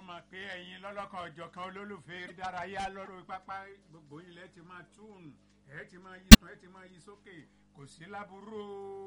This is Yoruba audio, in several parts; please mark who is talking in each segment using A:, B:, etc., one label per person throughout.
A: mọ̀ pé ẹ̀yin lọ́lọ́kan ọ̀jọ̀kan olólùfẹ́ ìdárayá lọ́rọ̀ pápá gbogbo ilẹ̀ ti máa tún ẹ̀ ti máa yí ẹ̀ ti máa yí sókè kò sí láburú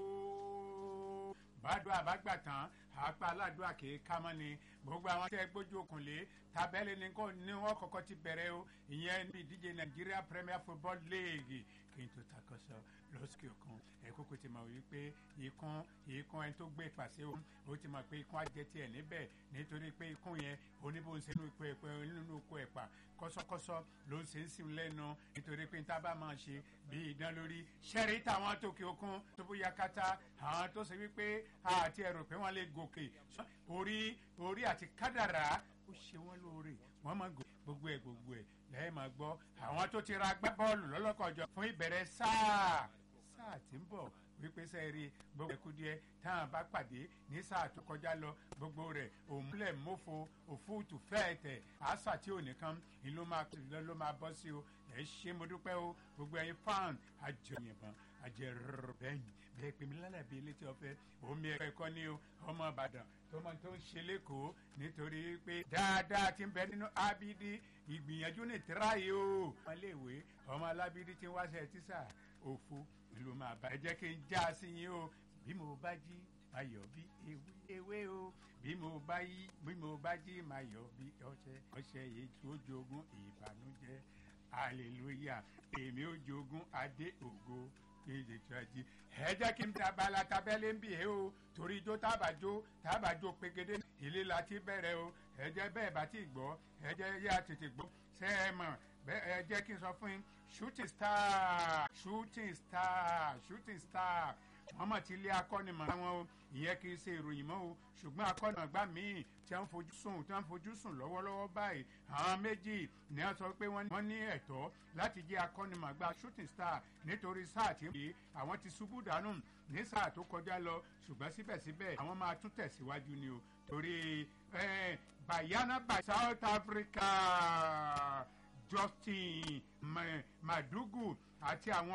A: o. bàdùn àbágbà tán àpá aládùúgbà kì í ká mọ́ ni gbogbo àwọn tẹ́ gbójú okùnlé tábẹ́lì ní kò ní wọ́n kọ́kọ́ ti bẹ̀rẹ̀ o ìyẹn ní ìdíje Nigeria Premier Football League kí n tó takọ̀sọ lọ́sùkì òkun ẹ̀kọ́ kò ti mọ̀ wípé ikún ikún ẹni tó gbé pàṣẹ o ó ti mọ̀ pé ikún ajẹ́ tiẹ̀ níbẹ̀ nítorí pé ikún yẹn oníbò ń ṣe nínú ipò ẹ̀pẹ́ nínú oko ẹ̀pà kọ́sọ́kọ́sọ́ ló ń ṣe ń sìn lẹ́nu nítorí pé níta bá máa ṣe bí idán lórí ṣẹ́rí táwọn tòkè òkun tó bóyá kátá àwọn tó ṣe wípé àti ẹ̀rọ pé wọ́n lè gòkè orí orí àti kádàrá ó ṣe wọ́n lóore wọ́n máa gò gbogbo ẹ̀ gbogbo ẹ̀ lẹ́yìn máa gbọ́ àwọn tó ti ra agbábọ́ọ̀lù lọ́lọ́kọ̀ọ́jọ fún ìbẹ̀rẹ̀ sáà sáà tí ń bọ̀ wípé sẹ́ẹ̀rì gbogbo ẹ̀kú díẹ̀ táwọn bá pàdé ní sáà tó kọjá lọ gbogbo rẹ̀ òmùlẹ̀ mọ́fo òfúùtù fẹ́ẹ̀tẹ̀ àṣà tí ò nìkan ìlú máa ló máa bọ́ sí o ẹ̀ ṣe mo dúpẹ́ o gbogbo ẹ̀yin fan àjọyìnbọn àjẹrò bẹ́yìn bẹ́ẹ̀ pèmí lálẹ́ bíi létí ọ̀fẹ́ omi ẹ̀kọ́ ní o ọmọ Ìbàdàn tó máa tó ń ṣe lẹ́kọ̀ọ́ nítorí pé dáadáa ti ń bẹ nínú abidi ìgbìyànjú ní tíráyé o. ọmọléèwé ọmọ alábídí ti ń wáṣẹ tíṣà òfo ìlú máa bá ẹ jẹ́ kí n já sí yín o bí mo bá jí máa yọ̀ bí ewé ewé o bí mo bá yí bí mo bá jí máa yọ̀ bí ọṣẹ ọṣẹ yìí tó jogún ìbànújẹ́ hallelujah èmi ò jogún adé ògo kéde tíwájú ẹ jẹ́ kí n tabala tabẹ́lẹ́ ń bì ẹ́ o torí ijó tábàjó tábàjó pegede ilé la ti bẹ̀rẹ̀ o ẹ jẹ́ bẹ́ẹ̀ bá ti gbọ́ ẹ jẹ́ yá tètè gbọ́ ṣé ẹ mọ̀ ẹ jẹ́ kí n sọ fún yín shooting star shooting star shooting star wọ́n mọ̀ tí ilé akọ́nimọ̀ wọn o ìyẹn kì í ṣe ìròyìn mọ́ o ṣùgbọ́n akọ́nimọ̀gbá míì tí wọ́n fojú sùn tí wọ́n fojú sùn lọ́wọ́lọ́wọ́ báyìí àwọn méjì ni wọ́n sọ pé wọ́n ní ẹ̀tọ́ láti jẹ́ akọ́nimọ̀gbá shooting star nítorí sáà tí àwọn ti ṣubú dànù ní sáà tó kọjá lọ ṣùgbọ́n síbẹ̀síbẹ̀ àwọn máa tún tẹ̀síwájú ni o torí Banyana by South Africa Justin Madugu àti àwọn